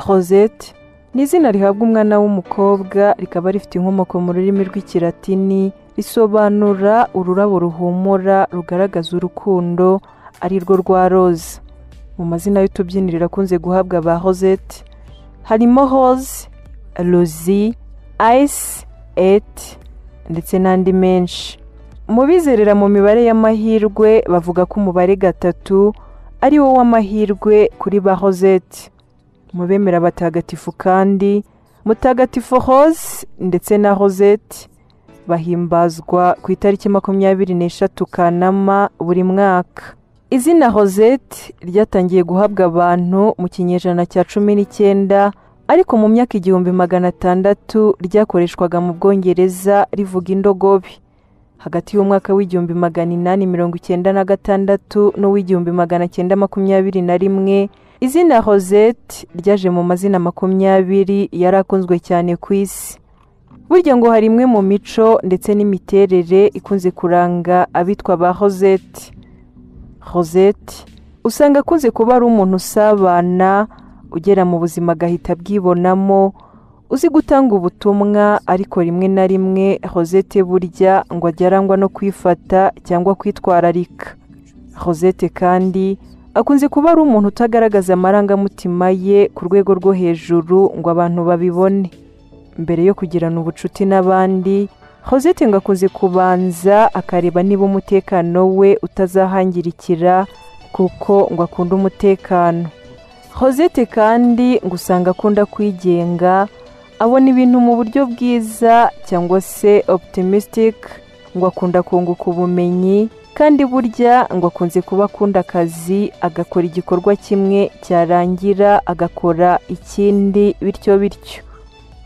Cosette ni izina rihabwa umwana w'umukobwa rikaba rifite inkomoko mu rurimi rw'ikilatini risobanura ururabo ruhumura rugaragaza urukundo ari rwo rwa roze mu mazina y'utubyiniro akunze guhabwa ba Rosette harimo Rose Rosie Ice Et ndetse n'andi menshi mu bizerera mu mibare y'amahirwe bavuga ko umubare gatatu ari wo w'amahirwe kuri ba Rosette mu bemera abatagatifu kandi mutagatifu Rose ndetse na Rosette bahimbazwa ku itariki makumyabiri n'eshatu Kanama buri mwaka izina Rosette ryatangiye guhabwa abantu mu kinyejana cya cumi n'icyenda ariko mu myaka igihumbi magana atandatu ryakoreshwaga mu Bwongereza rivuga indogobe hagati y'umwaka w'igihumbi magana inani mirongo icyenda na gatandatu n'uw'igihumbi magana cyenda makumyabiri na rimwe izina Rosette ryaje mu mazina makumyabiri yari akunzwe cyane ku isi burya ngo hari imwe mu mico ndetse n'imiterere ikunze kuranga abitwa ba Rosette Rosette usanga akunze kuba ari umuntu usabana ugera mu buzima agahita abwibonamo uzi gutanga ubutumwa ariko rimwe na rimwe Rosette burya ngo ajya arangwa no kwifata cyangwa kwitwararika Rosette kandi akunze kuba ari umuntu utagaragaza amarangamutima ye ku rwego rwo hejuru ngo abantu babibone mbere yo kugirana ubucuti n'abandi Rosette ngo akunze kubanza akareba niba umutekano we utazahangirikira kuko ngo akunda umutekano Rosette kandi ngo usanga akunda kwigenga abona ibintu mu buryo bwiza cyangwa se optimistic ngo akunda kunguka ubumenyi kandi burya ngo akunze kuba akunda akazi agakora igikorwa kimwe cyarangira agakora ikindi bityo bityo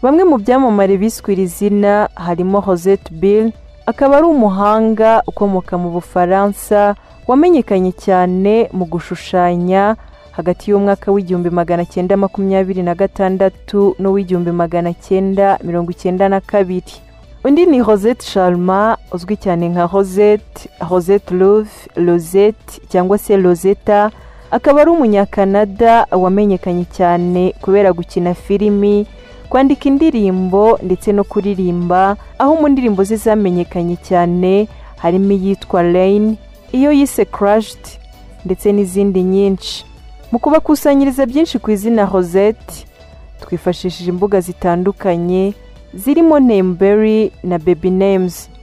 Bamwe mu byamamare biswe iri zina harimo Rosette Bill akaba ari umuhanga ukomoka mu Bufaransa wamenyekanye cyane mu gushushanya hagati y'umwaka w'igihumbi magana cyenda makumyabiri na gatandatu n'uw'igihumbi magana cyenda mirongo icyenda na kabiri undi ni Rosette Sharma uzwi cyane nka Rosette Rosette Love Rosette cyangwa se Rosetta akaba ari umunyakanada wamenyekanye cyane kubera gukina filimi kwandika indirimbo ndetse no kuririmba aho mu ndirimbo ze zamenyekanye cyane harimo iyitwa Rain iyo yise Crushed ndetse n'izindi nyinshi mu kubakusanyiriza byinshi ku izina Rosette twifashishije imbuga zitandukanye zirimo Nameberry na Baby Names